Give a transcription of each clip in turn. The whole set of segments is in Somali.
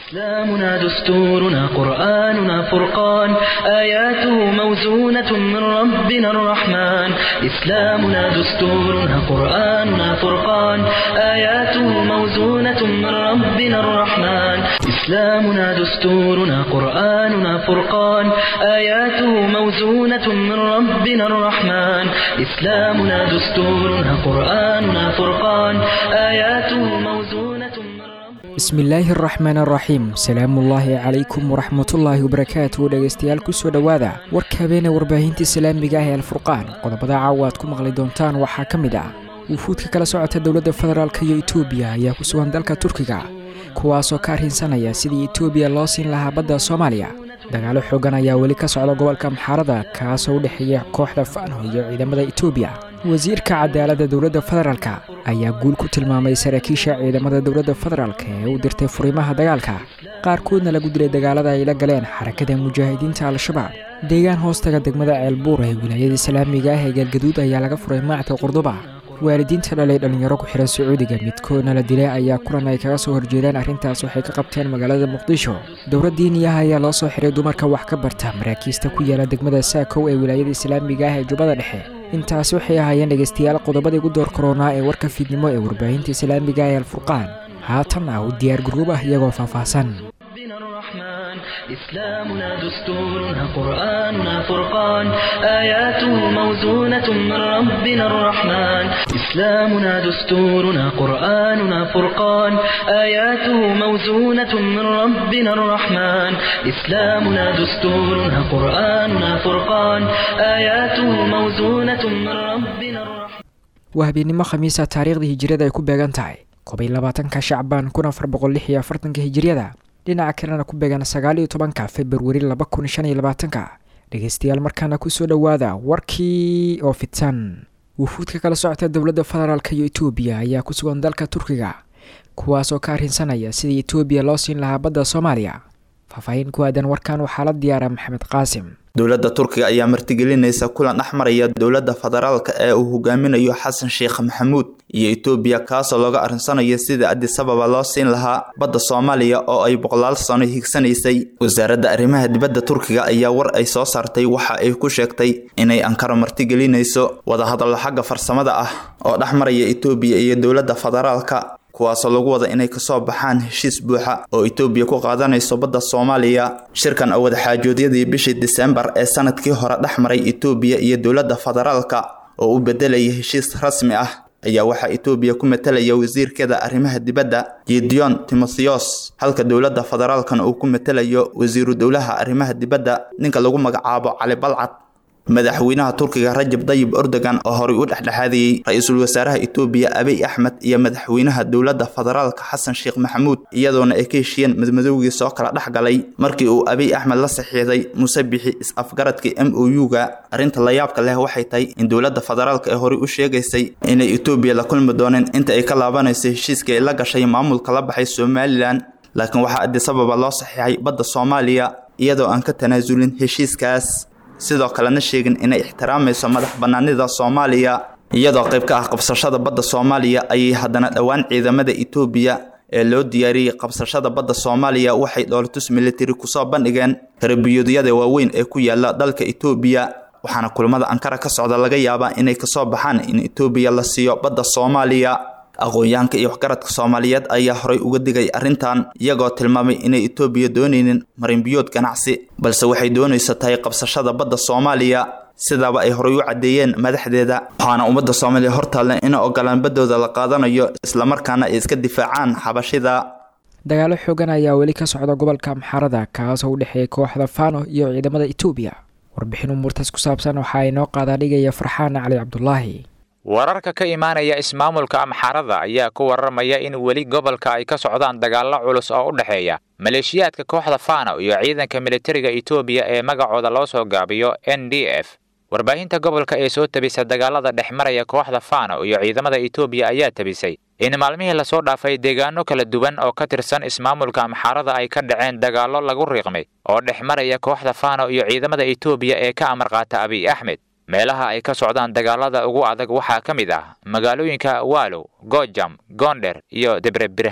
إسلامنا دستورنا قرآننا فرقان آياته موزونة من ربنا الرحمن إسلامنا دستورنا قرآننا فرقان آياته موزونة من ربنا الرحمن إسلامنا دستورنا قرآننا فرقان آياته موزونة من ربنا الرحمن إسلامنا دستورنا قرآننا فرقان آياته موزونة من ربنا bismillaahi araxmaan araxiim salaamuullaahi calaykum waraxmatullaahi wabarakaatu dhegaystayaal kusoo dhowaada warka habeene warbaahinta islaamiga ah ee alfurqaan qodobada caawa aad ku maqli doontaan waxaa ka mid ah wufuudka kala socota dowladda federaalk iyo etoobiya ayaa ku sugan dalka turkiga kuwaasoo ka arrinsanaya sidii etoobiya loo siin lahaa badda soomaaliya dagaalo xoogan ayaa weli ka socda gobolka maxaarada kaasoo u dhexeeya kooxda fano iyo ciidamada etoobiya wasiirka cadaaladda dowladda federaalk ayaa guul ku tilmaamay saraakiisha ciidamada dowladda federaalk ee u dirtay furimaha dagaalka qaarkoodna lagu dilay dagaalada ay la galeen xarakada mujaahidiinta al-shabaab deegaan hoostaga degmada ceelbuur ee wilaayada islaamiga ah ee galgaduud ayaa laga furay maacta qurduba waalidiinta dhalay dhallinyaro ku xihan sacuudiga midkoodna la dilay ayaa kulan ay kaga soo horjeedaan arrintaas waxay ka qabteen magaalada muqdisho dowlad diiniyaha ayaa loo soo xiray dumarka wax ka barta maraakiista ku yaala degmada saakow ee wilaayada islaamiga ah ee jubbada dhexe intaasi waxay ahaayeen dhegaystayaal qodobadii ugu door koronaa ee warka fiidnimo ee warbaahinta islaamiga ee alfurqaan haatan ah u diyaar garuub ah iyagoo faahfaahsan ربنا الرحمن إسلامنا دستورنا قرآننا فرقان آياته موزونة من ربنا الرحمن إسلامنا دستورنا قرآننا فرقان آياته موزونة من ربنا الرحمن إسلامنا دستورنا قرآننا فرقان آياته موزونة من ربنا الرحمن waa habeennimo khamiisa taariikhdii hijiriyada ay ku beegan tahay kobiy labaatanka shacbaan kun afar boqol lix iyo afartanka hijiriyada dhinaca kalena ku beegan sagaal iyo tobanka februari laba kun shan iyo labaatanka dhegaystayaal markaana kusoo dhowaada warkii oo fidsan wufuudka kala socota dowladda federaalk iyo etoobiya ayaa ku sugan dalka turkiga kuwaasoo ka arrinsanaya sidii etoobiya loo siin lahaa badda soomaaliya faahfaahin ku aadan warkan waxaa la diyaara maxamed qaasim dowladda turkiga ayaa martigelinaysa kulan dhex maraya dowladda federaalka ee uu hogaaminayo xasan sheekh maxamuud iyo etoobiya kaasoo looga arrinsanayo sida adisababa loo siin lahaa badda soomaaliya oo ay boqolaal sano higsanaysay wasaaradda arrimaha dibadda turkiga ayaa war ay soo saartay waxa ay ku sheegtay inay ankaro martigelinayso wadahadallo xagga farsamada ah oo dhex maraya etoobiya iyo dowladda federaalka kuwaasoo lagu wada inay kasoo baxaan heshiis buuxa oo etoobiya ku qaadanayso badda soomaaliya shirkan oo wadaxaajoodyadii bishii disembar ee sanadkii hore dhex maray etoobiya iyo dowladda federaalka oo u bedelaya heshiis rasmi ah ayaa waxaa etoobiya ku matalaya wasiirkeeda arrimaha dibadda gideon timotheos halka dowladda federaalkan uu ku matalayo wasiiru dowlaha arrimaha dibadda ninka lagu magacaabo cali balcad madaxweynaha turkiga rajab dayib erdogan oo horey u dhexdhexaadiyey ra-iisul wasaaraha etoobiya abiy axmed iyo madaxweynaha dowladda federaalka xasan sheekh maxamuud iyadoona ay ka heshiyeen madmadowgii soo kala dhex galay markii uu abiy axmed la saxiixday musabixi is-afgaradkii m o u-ga arrinta layaabka leh waxay tahay in dowladda federaalka ee horey u sheegaysay inay etoobiya la kulmi dooneen inta ay ka laabanayso heshiiskii ay la gashay maamulka la baxay somalilan laakiin waxaa adisababa loo saxiixay badda soomaaliya iyadoo aan ka tanaasulin heshiiskaas sidoo kalena sheegin inay ixtiraamayso madax banaanida soomaaliya iyadoo qayb ka ah qabsashada badda soomaaliya ayay haddana dhowaan ciidamada etoobiya ee loo diyaariyey qabsashada badda soomaaliya waxay dhoolatus militari kusoo bandhigeen karabiyoodiyada waaweyn ee ku yaala dalka etoobiya waxaana kulamada ankara ka socda laga yaabaa inay kasoo baxaan in etoobiya la siiyo badda soomaaliya aqoon-yahanka iyo waxgaradka soomaaliyeed ayaa horay uga digay arrintan iyagoo tilmaamay inay etoobiya doonaynin marinbiyood ganacsi balse waxay doonayso tahay qabsashada badda soomaaliya sidaaba ay horay u caddeeyeen madaxdeeda waxaana ummadda soomaaliya hortaalle ina ogolaan baddooda la qaadanayo islamarkaana ay iska difaacaan xabashida dagaalo xoogan ayaa weli ka socda gobolka maxaarada kaasoo u dhexeeya kooxda fano iyo ciidamada etoobiya warbixin umuurtaas ku saabsan waxaa inoo qaadaa dhigaya farxaan cali cabdulaahi wararka ka imaanaya ismaamulka amxaarada ayaa ku warramaya in weli gobolka ay ka socdaan dagaallo culus oo u dhexeeya maleeshiyaadka kooxda fano iyo ciidanka militariga etoobiya ee magacooda loo soo gaabiyo n d f warbaahinta gobolka ee soo tabisa dagaalada dhex maraya kooxda fano iyo ciidamada etoobiya ayaa tabisay in maalmihii lasoo dhaafay deegaano kala duwan oo ka tirsan ismaamulka amxaarada ay ka dhaceen dagaallo lagu riiqmay oo dhex maraya kooxda fano iyo ciidamada etoobiya ee ka amar qaata abiy axmed meelaha ay ka socdaan dagaalada ugu adag waxaa ka mid ah magaalooyinka waalow gojam goonder iyo debrebirhaan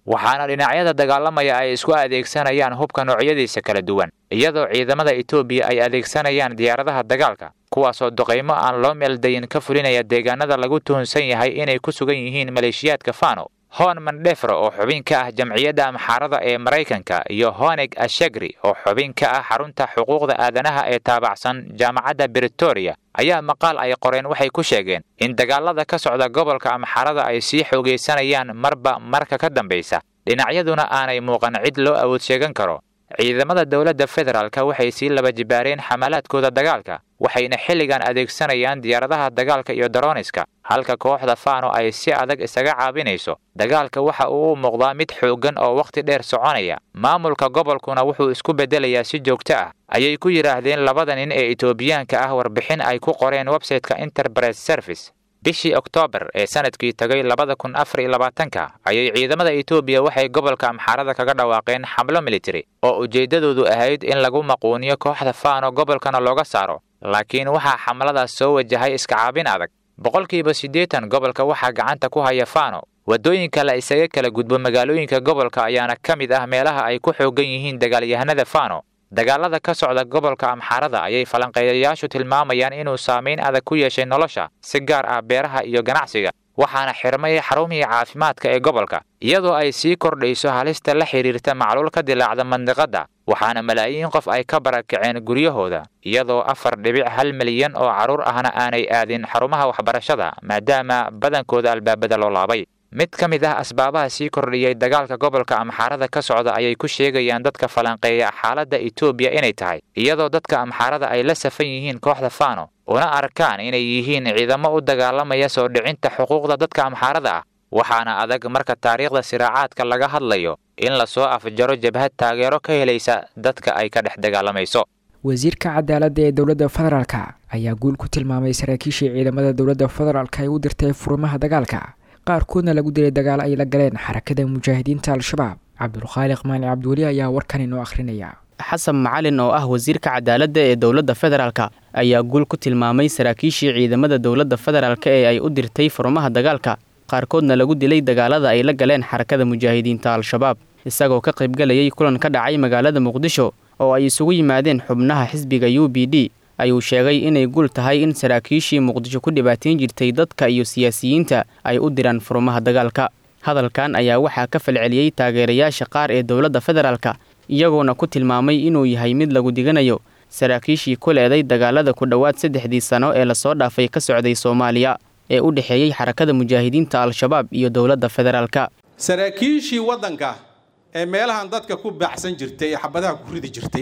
waxaana dhinacyada dagaalamaya ay isku adeegsanayaan hubka noocyadiisa kala duwan iyadoo ciidamada etoobiya ay adeegsanayaan diyaaradaha dagaalka kuwaasoo duqaymo aan loo meeldayin ka fulinaya deegaanada lagu tuhunsan yahay inay ku sugan yihiin maleeshiyaadka fano hon mandefro oo xubin ka ah jamciyadda amxaarada ee maraykanka iyo honeg ashegri oo xubin ka ah xarunta xuquuqda aadanaha ee taabacsan jaamacadda britoria ayaa maqaal ay qoreen waxay ku sheegeen in dagaalada ka socda gobolka amxaarada ay sii xoogaysanayaan marba marka ka dambaysa dhinacyaduna aanay muuqan cid loo awood sheegan karo ciidamada dowladda federaalka waxay sii laba jibaareen xamalaadkooda dagaalka waxayna xilligan adeegsanayaan diyaaradaha dagaalka iyo daroniska halka kooxda fano ay si adag isaga caabinayso dagaalka waxa uu u muuqdaa mid xooggan oo wakhti dheer soconaya maamulka gobolkuna wuxuu isku beddelayaa si joogto ah ayay ku yidhaahdeen labada nin ee etoobiyaanka ah warbixin ay ku qoreen websayteka enterprise service bishii oktoobar ee sanadkii tagay labada kun afar iyo labaatanka ayay ciidamada etoobiya waxay gobolka amxaarada kaga dhawaaqeen xamlo military oo ujeeddadoodu ahayd in lagu maquuniyo kooxda fano gobolkana looga saaro laakiin waxaa xamladaas soo wajahay iska caabin adag boqolkiiba siddeetan gobolka waxaa gacanta ku haya fano waddooyinka la isaga kala gudbo magaalooyinka gobolka ayaana ka mid ah meelaha ay ku xoogan yihiin dagaalyahanada fano dagaalada ka socda gobolka amxaarada ayay falanqeeyayaashu tilmaamayaan inuu saamayn adag ku yeeshay nolosha si gaar ah beeraha iyo ganacsiga waxaana xirmay xarumihii caafimaadka ee gobolka iyadoo ay sii kordhayso halista la xidhiirta macluul ka dilaacda mandiqadda waxaana malaayiin qof ay ka barakaceen guryahooda iyadoo afar dhibic hal milyan oo carruur ahna aanay aadin xarumaha waxbarashada maadaama badankooda albaabada loo laabay mid ka mid ah asbaabaha sii kordhiyey dagaalka gobolka amxaarada ka socda ayay ku sheegayaan dadka falanqeeya xaaladda etoobiya inay tahay iyadoo dadka amxaarada ay la safan yihiin kooxda fano una arkaan inay yihiin ciidamo u dagaalamaya soo dhicinta xuquuqda dadka amxaarada ah waxaana adag marka taariikhda siraacaadka laga hadlayo in lasoo afjaro jabhad taageero ka helaysa dadka ay ka dhex dagaalamayso wasiirka cadaaladda ee dowladda federaalka ayaa guul ku tilmaamay saraakiishii ciidamada dowladda federaalka ay u dirtay furimaha dagaalka qaarkoodna lagu dilay dagaal ay la galeen xarakada mujaahidiinta al-shabaab cabdulkhaaliq maani cabdiweli ayaa warkan inoo akhrinaya xasan macalin oo ah wasiirka cadaaladda ee dowladda federaalka ayaa guul ku tilmaamay saraakiishii ciidamada dowladda federaalka ee ay u dirtay furmaha dagaalka qaarkoodna lagu dilay dagaalada ay la galeen xarakada mujaahidiinta al-shabaab isagoo ka qaybgalayay kulan ka dhacay magaalada muqdisho oo ay isugu yimaadeen xubnaha xisbiga u b d ayuu sheegay inay guul tahay in saraakiishii muqdisho ku dhibaateyn jirtay dadka iyo siyaasiyiinta ay u diraan furmaha dagaalka hadalkan ayaa waxaa ka falceliyey taageerayaasha qaar ee dowladda federaalka iyagoona ku tilmaamay inuu yahay mid lagu diganayo saraakiishii ku leeday dagaalada ku dhowaad saddexdii sano ee lasoo dhaafay ka socday soomaaliya ee u dhexeeyey xarakada mujaahidiinta al-shabaab iyo dowladda federaalka saraakiishii waddanka ee meelahan dadka ku baacsan jirtay ee xabadaha ku ridi jirtay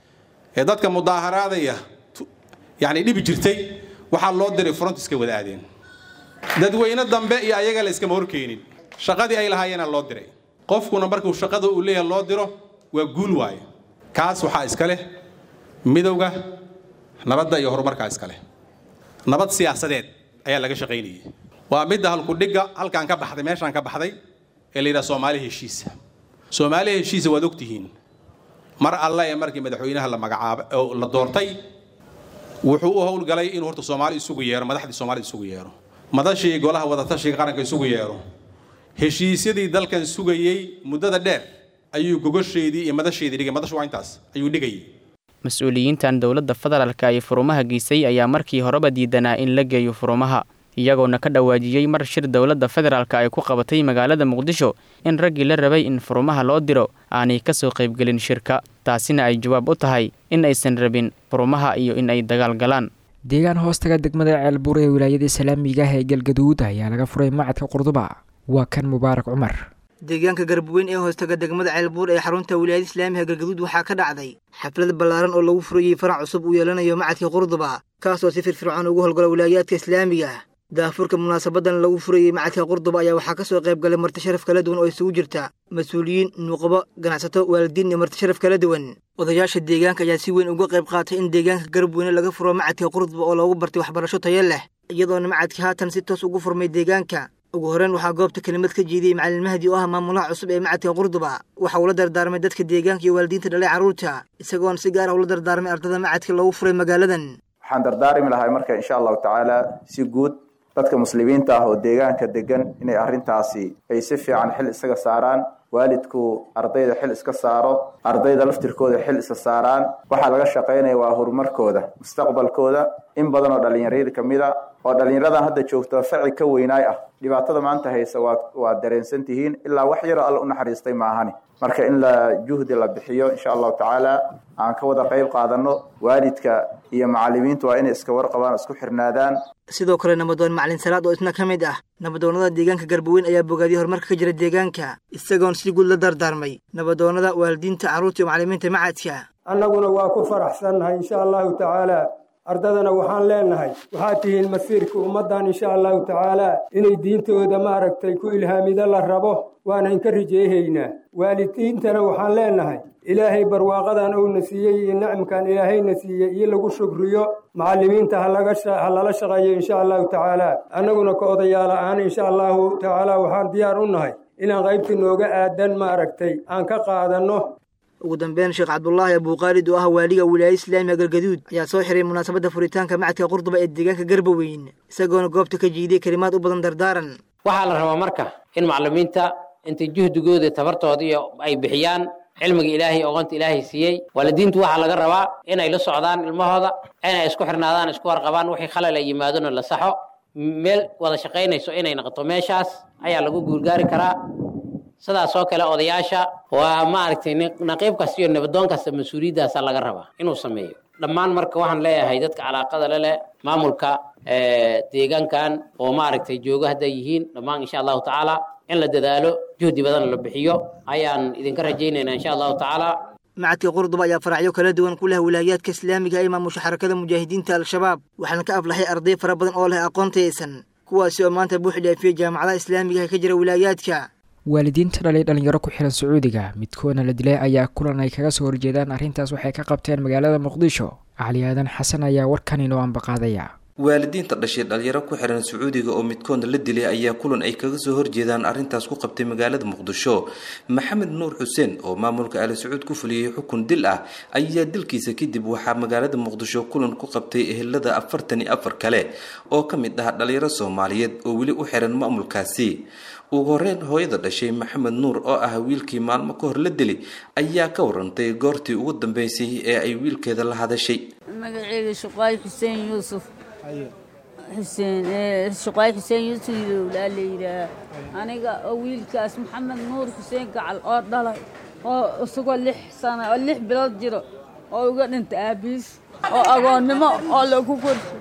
ee dadka mudaaharaadaya yacni dhibi jirtay waxaa loo diray front iska wada aadeen dadweyne dambe iyo ayaga la iskama horkeenin shaqadii ay lahaayeena loo diray qofkuna markuu shaqada uu leeyahay loo diro waa guul waaye kaas waxaa iska leh midowga nabadda iyo horumarkaa iska leh nabad siyaasadeed ayaa laga shaqaynayay waa midda halkudhigga halkaan ka baxday meeshaan ka baxday ee la yidhaha soomaali heshiisa soomaali heshiisa waad ogtihiin mar alle ee markii madaxweynaha la magacaabay oo la doortay wuxuu u howlgalay inuu horta soomaali isugu yeero madaxdii soomaalida isugu yeero madashii golaha wadatashiga qaranka isugu yeero heshiisyadii dalkan sugayey muddada dheer ayuu gogosheedii iyo madasheedii dhigay madashu waa intaas ayuu dhigayay mas-uuliyiintan dowladda federaalka ay furumaha geysay ayaa markii horeba diidanaa in la geeyo furumaha iyagoona ka dhawaajiyey mar shir dowladda federaalka ay ku qabatay magaalada muqdisho in raggii la rabay in furumaha loo diro aanay ka soo qaybgelin shirka taasina ay jawaab u tahay in aysan rabin furumaha iyo in ay dagaal galaan deegaan hoostaga degmada ceelbuur ee wilaayada islaamiga ah ee galgaduud ayaa laga furay macadka qurduba waa kan mubaarak cumar deegaanka garbuweyn ee hoostaga degmada ceelbuur ee xarunta wilaayada islaamiga galgaduud waxaa ka dhacday xaflad ballaaran oo lagu furayey farac cusub uu yeelanayo macadka qurduba kaasoo si firfircoon ugu howlgala wilaayaadka islaamiga ah daafurka munaasabadan lagu furayey macadka qurduba ayaa waxaa ka soo qayb galay marti sharaf kala duwan oo isugu jirta mas-uuliyiin nuuqabo ganacsato waalidiin iyo marti sharaf kala duwan odayaasha deegaanka ayaa si weyn uga qayb qaatay in deegaanka garabweyne laga furo macadka qurduba oo loogu bartay waxbarasho tayo leh iyadoona macadka haatan si toos ugu furmay deegaanka ugu horreyn waxaa goobta kelimad ka jeediyey macalin mahdi oo ah maamulaha cusub ee macadka qurduba waxa uu la dardaarmay dadka deegaanka iyo waalidiinta dhalay carruurta isagoona si gaar ah ula dardaarmay ardada macadka loogu furay magaaladan waxaan dardaarmi lahay marka insha allahu tacaala si guud dadka muslimiinta ah oo deegaanka degan inay arrintaasi ay si fiican xil isaga saaraan waalidku ardayda xil iska saaro ardayda laftirkooda xil isa saaraan waxaa laga shaqaynaya waa horumarkooda mustaqbalkooda in badan oo dhallinyarada kamid a oo dhallinyaradan hadda joogto faci ka weynaay ah dhibaatada maanta haysa waa waa dareensan tihiin ilaa wax yaroo alla u naxariistay maahani marka in la juhdi la bixiyo insha allahu tacaala aan ka wada qayb qaadano waalidka iyo macalimiintu waa inay iska warqabaan isku xirnaadaan sidoo kale nabadoon macalin salaad oo isna ka mid ah nabadoonnada deegaanka garbaweyn ayaa bogaadiyay horumarka ka jira deegaanka isagoon si guud la dardaarmay nabadoonnada waalidiinta carruurta iyo macalimiinta macadka annaguna waa ku faraxsannahay insha allahu tacaala ardadana waxaan leenahay waxaad tihiin masiirka ummaddan insha allahu tacaala inay diintooda maaragtay ku ilhaamida la rabo waana inka rijeehaynaa waalidiintana waxaan leenahay ilaahay barwaaqadan uuna siiyey iyo nicamkan ilaahayna siiyey iyo lagu shukriyo macallimiinta ha lala shaqeeyo insha allahu tacaala annaguna ka odayaala aan insha allahu tacaala waxaan diyaar u nahay inaan qaybtii nooga aadan maaragtay aan ka qaadanno ugu dambeyn sheekh cabdulaahi abuuqaalid oo ah waaliga wilaayada islaamiga galgaduud ayaa soo xiray munaasabadda furitaanka macadka qurduba ee deegaanka garbaweyn isagoona goobta ka jiidiyey kelimaad u badan dardaaran waxaa la rabaa marka in macallimiinta intay juhdigooda tabartooda iyo ay bixiyaan cilmiga ilaahay oqonta ilaahay siiyey waalidiintu waxaa laga rabaa inay la socdaan ilmahooda inay isku xirnaadaan isku warqabaan wixii khalal ay yimaadona la saxo meel wada shaqaynayso inay noqoto meeshaas ayaa lagu guulgaari karaa sidaas oo kale odayaasha waa maaragtay naqiib kasta iyo nabadoon kasta mas-uuliyaddaasa laga rabaa inuu sameeyo dhammaan marka waxaan leeyahay dadka calaaqada le leh maamulka deegaankan oo maaragtay joogo hadday yihiin dhammaan insha allahu tacaala in la dadaalo juhdi badan la bixiyo ayaan idinka rajaynaynaa insha allahu tacaala macadka qurduba ayaa faracyo kala duwan ku leh wilaayaadka islaamiga ee maamusha xarakada mujaahidiinta al-shabaab waxaana ka aflaxay arday fara badan oo leh aqoon tayaysan kuwaasi oo maanta buux dhaafiyey jaamacadaha islaamiga ee ka jira wilaayaadka waalidiinta dhalay dhalinyaro ku xihan sacuudiga midkoodna la dilay ayaa kulan ay kaga soo horjeedaan arrintaas waxay ka qabteen magaalada muqdisho cali aadan xasan ayaa warkan inoo ambaqaadaya waalidiinta dhashay dhalinyaro ku xiran sacuudiga oo midkoodna la dilay ayaa kulan ay kaga soo horjeedaan arrintaas ku qabtay magaalada muqdisho maxamed nuur xuseen oo maamulka ali sacuud ku fuliyey xukun dil ah ayaa dilkiisa kadib waxaa magaalada muqdisho kulan ku qabtay ehelada afartan iyo afar kale oo ka mid ah dhalinyaro soomaaliyeed oo weli u xiran maamulkaasi ugu horeyn hooyada dhashay maxamed nuur oo ah wiilkii maalmo ka hor la dili ayaa ka warantay goortii ugu dambeysay ee ay wiilkeeda la hadashay magaceega shuqaay xuseen yuusuf xuseen shuqaay xuseen yuusuf ilowlaa la yidhaah aniga oo wiilkaas maxamed nuur xuseen gacal oo dhalay oo isagoo lix sano oo lix bilood jiro oo uga dhintay aabiis oo agoonnimo oo lagu korshay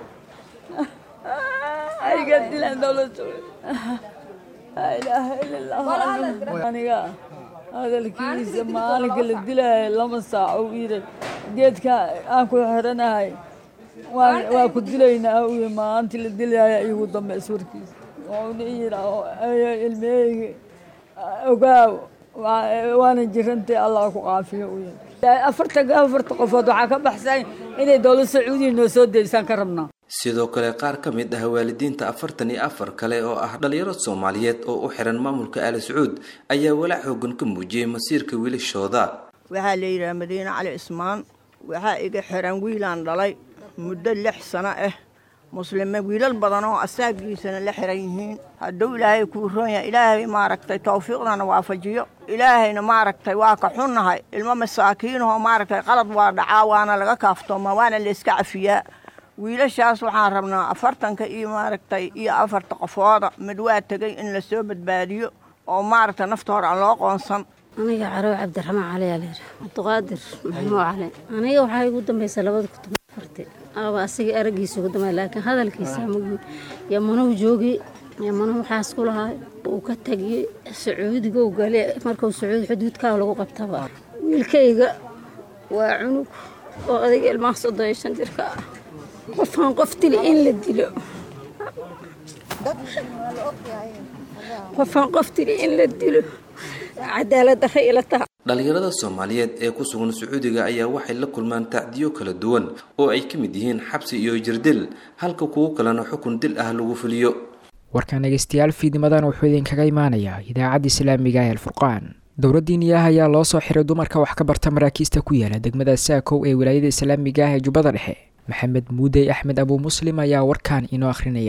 ayga dilaan dowladda laa ilaaha ila allah aniga hadalkiisa maalinka la dilaayo lama saaco u yidhi geedka aan ku xiranahay waa ku dilaynaa u yidhi maalintii la dilaayo igu dambeys warkiisa wuxuuna yidhi ilmeygi ogaaw waana jirantay allah ku caafiyo u yidhi afartan afarta qofood waxaa ka baxsan inay dowlad sacuudiya noo soo deysaan ka rabnaa sidoo kale qaar ka mid ah waalidiinta afartan iyo afar kale oo ah dhalinyaro soomaaliyeed oo u xiran maamulka ali sacuud ayaa walaac xoogan ka muujiyey masiirka wiilashooda waxaa la yidhaha madiine cali cismaan waxaa iga xiran wiilaan dhalay muddo lix sano ah muslime wiilal badan oo asaagiisana la xiran yihiin hadduu ilaahay kuu roon yahay ilaahay maaragtay tawfiiqdana waafajiyo ilaahayna maaragtay waa ka xunnahay ilmo masaakiinahoo maaragtay qalad waa dhacaa waana laga kaaftooma waana layska cafiyaa wiilashaas waxaan rabnaa afartanka iyo maaragtay iyo afarta qofooda mid waa tegay in lasoo badbaadiyo oo maaragtay nafta hore aan loo qoonsan aniga carow cabdiraxmaan cali aa layidhi cabdiqaadir maxmuu cali aniga waxaa igu dambaysa labada kutub afarti aba asiga araggiisa ugu dambay laakiin hadalkiisa magi yamanuhu joogi yamanuhu waxaas ku lahaa uu ka tegiyey sacuudiga u gale markuu sacuudi xuduudkaa lagu qabtaba wiilkayga waa cunug oo adiga ilmaha soddon iyo shan jirka ah qofaan qof dili in la dilo qofaan qof dili in la dilo cadaalad darra ila taha dhalinyarada soomaaliyeed ee ku sugan sacuudiga ayaa waxay la kulmaan tacdiyo kala duwan oo ay ka mid yihiin xabsi iyo jirdil halka kuwo kalena xukun dil ah lagu fuliyo warkaan dhegeystayaal fiidnimadan wuxuu idinkaga imaanayaa idaacadda islaamiga ee alfurqaan dowladdiiniyaah ayaa loo soo xiray dumarka wax ka barta maraakiista ku yaala degmada saakow ee wilaayada islaamiga ah ee jubbada dhexe maxamed muudey axmed abuu muslim ayaa warkaan inoo akhrinaya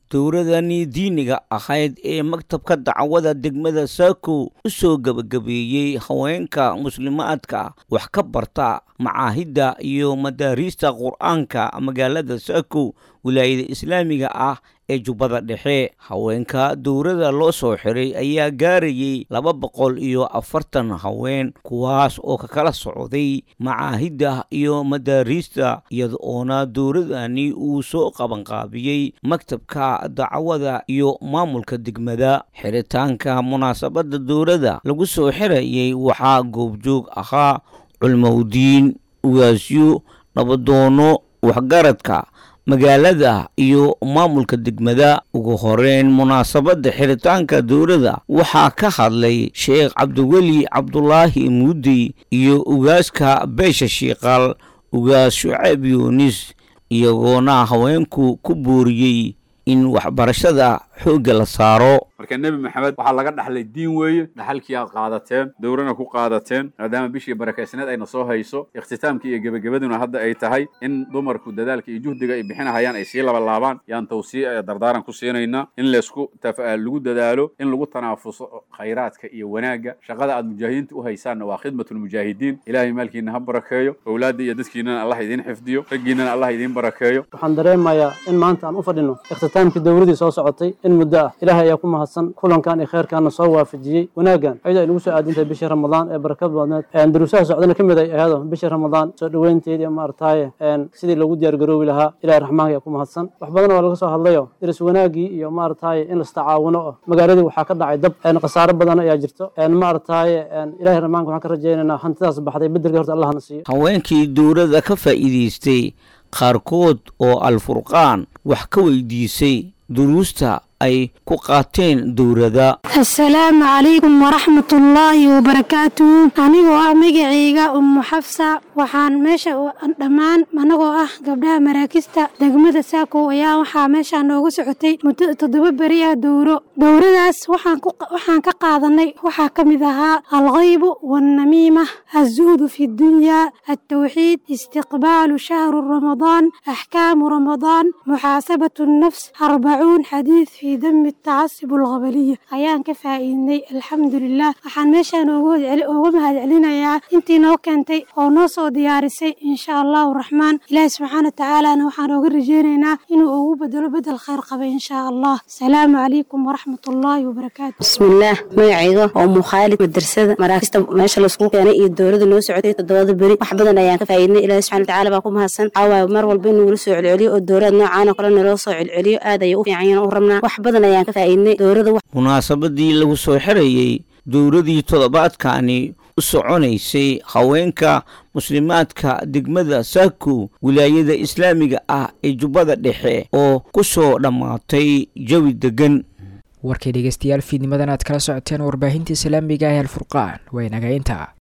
dowladani diiniga ahayd ee maktabka dacwada degmada saako u soo gebagabeeyey haweenka muslimaadka wax ka barta macaahidda iyo madaariista qur-aanka magaalada saako wilaayada islaamiga ah ee jubbada dhexe haweenka dowladda loo soo xiray ayaa gaarayay laba boqol iyo afartan haween kuwaas oo ka kala socday macaahidda iyo madaariista iyada oona dowladani uu soo qabanqaabiyey maktabka dacwada iyo maamulka degmada xiritaanka munaasabadda dowladda lagu soo xirayay waxaa goobjoog ahaa culmowdiin ugaasyo nabadoono waxgaradka magaalada iyo maamulka degmada ugu horeyn munaasabadda xiritaanka dowladda waxaa ka hadlay sheekh cabdiweli cabdulaahi muudey iyo ugaaska beesha shiiqaal ugaas shucayb yuunis iyagoona haweenku ku booriyey in waxbarashada xoogga la saaro marka nebi maxamed waxaa laga dhaxlay diin weeye dhaxalkii aad qaadateen dowrana ku qaadateen maadaama bishii barakaysneed ayna soo hayso ikhtitaamkii iyo gebagabaduna hadda ay tahay in dumarku dadaalka iyo juhdiga ay bixinahayaan ay sii labalaabaan yaan tawsii dardaaran ku siinaynaa in laysku lagu dadaalo in lagu tanaafuso khayraadka iyo wanaagga shaqada aad mujaahidiinta u haysaanna waa khidmatulmujaahidiin ilaahay maalkiina ha barakeeyo owlaadda iyo dadkiinana allah idiin xifdiyo raggiinana allah idiin barakeeyo waxaan dareemayaa in maanta aan u fadhino ikhtitaamkii dowladii soo socotay in muddo ah ilaahay ayaa ku mahadsan kulankan iyo kheyrkaana soo waafajiyey wanaaggan ayadoo ay nagu soo aadintahay bishii ramadaan ee barakad badneed duruusaha socdana ka mid ay ahado bishii ramadaan soo dhoweynteedii maaragtaaye sidii lagu diyaargaroobi lahaa ilahay raxmaanka ayaa ku mahadsan wax badan waa laga soo hadlayo diris wanaaggii iyo maaragtaaye in lastacaawuno oo magaaladii waxaa ka dhacay dab khasaaro badan ayaa jirto maaragtaaye ilahay raxmaanka waxaan ka rajaynaynaa hantidaas baxday bedelka horta allahna siiyo haweenkii dowladda ka faa'iidaystay qaarkood oo alfurqaan wax ka weydiisay duruusta ay ku qaateen dowladda assalaamu calaykum waraxmatullaahi wabarakaatuhu anigoo ah magacayga ummu xafsa waxaan meesha dhammaan anagoo ah gabdhaha maraakista degmada saako ayaa waxaa meeshaa noogu socotay muddo toddoba beri ah dowro dowradaas waxaan ka qaadanay waxaa ka mid ahaa alkhaybu waalnamiima azuhdu fi dunyaa altawxiid istiqbaalu shahru ramadaan axkaamu ramadaan muxaasabatu nnafs arbacuun xadiid fi dami tacasub alqabaliya ayaan ka faa'iidnay alxamdulilah waxaan meeshaan ooga mahad celinayaa intii noo keentay oo noo soo diyaarisay insha allahu raxmaan ilaahi subxaana watacaalana waxaan ooga rajeynaynaa inuu ugu bedelo bedel khayr qaba insha allah asalaamu calaykum waraxmatullaahi wabarakaatu bismillaah magacayga oo mukhaalid madrasada maraakista meesha laisku keenay iyo dowladda noo socotay toddobada beri wax badan ayaan ka faa'iidnay ilaahi subxana watacaala baa ku mahadsan caawaay mar walba inuu nala soo celceliyo oo dowlad noocaan oo kale naloo soo celceliyo aad ayay u fiican yihiin u rabnaa wax badan ayaan ka faa'iidnay dowladda munaasabadii lagu soo xirayey dowladii toddobaadkani u soconaysay haweenka muslimaadka degmada saako wilaayada islaamiga ah ee jubbada dhexe oo ku soo dhammaatay jawi degan warkay dhegeystayaal fiidnimadan aad kala socoteen warbaahinta islaamiga ah ee alfurqaan waa inaga inta